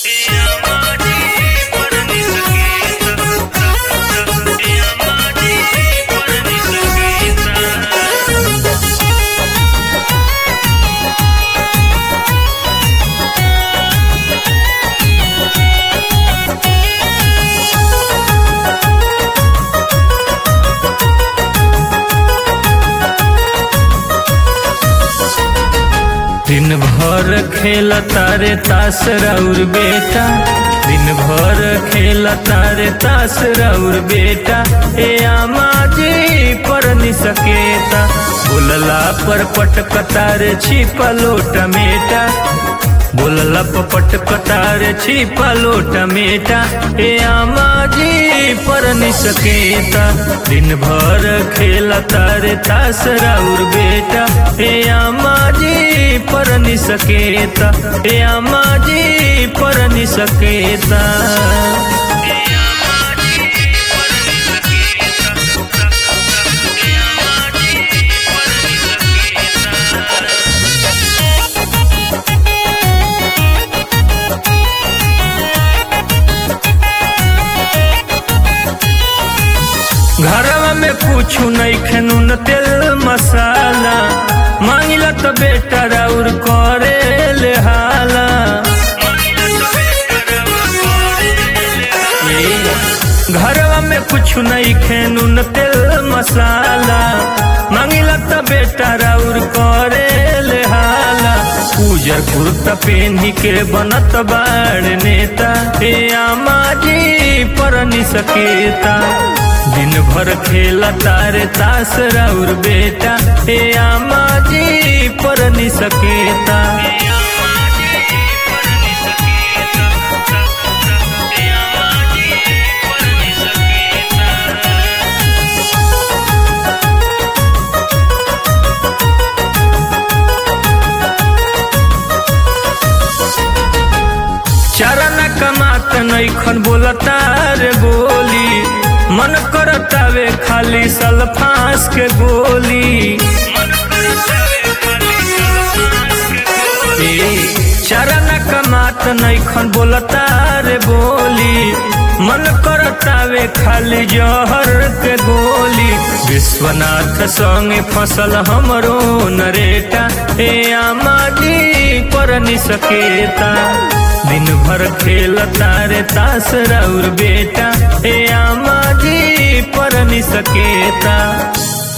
दिन भर खेल तारे तास राउर बेटा दिन भर खेल तारे तास राउर बेटा ए आमा जी पर नि सकेता बोलला पर पटक तारे छिपा लोट मेटा बोलला पर पटक तारे छिपा लोट मेटा ए आमा जी पर नि सकेता दिन भर खेल तारे तास राउर बेटा ए आमा जी पर नि सकेता ए आमा जी पर नि सकेता घरवा में कुछ नहीं खनून तेल मसाला मांगिला तो बेटा राउर करे ले हाला घरवा में कुछ नहीं खनून तेल मसाला मांगिला तो बेटा राउर करे ले हाला उजर कुर्ता पेन्ही के बनत बाड़ नेता ए आमा जी पर नि सकेता दिन भर खेला तारे तास राउर बेटा ए आमा जी पर नि सकेता चरण कमात नैखन बोलता रे बोली मन करतावे खाली सल्फास के गोली ए, चरण कमात नैखन बोलता रे बोली मन करतावे खाली जहर के गोली विश्वनाथ संगे फसल हमरो नरेटा ए आमा जी पर नि सकेता दिन भर खेल तारे तास राउर बेटा ए आमा जी पर नि सकेता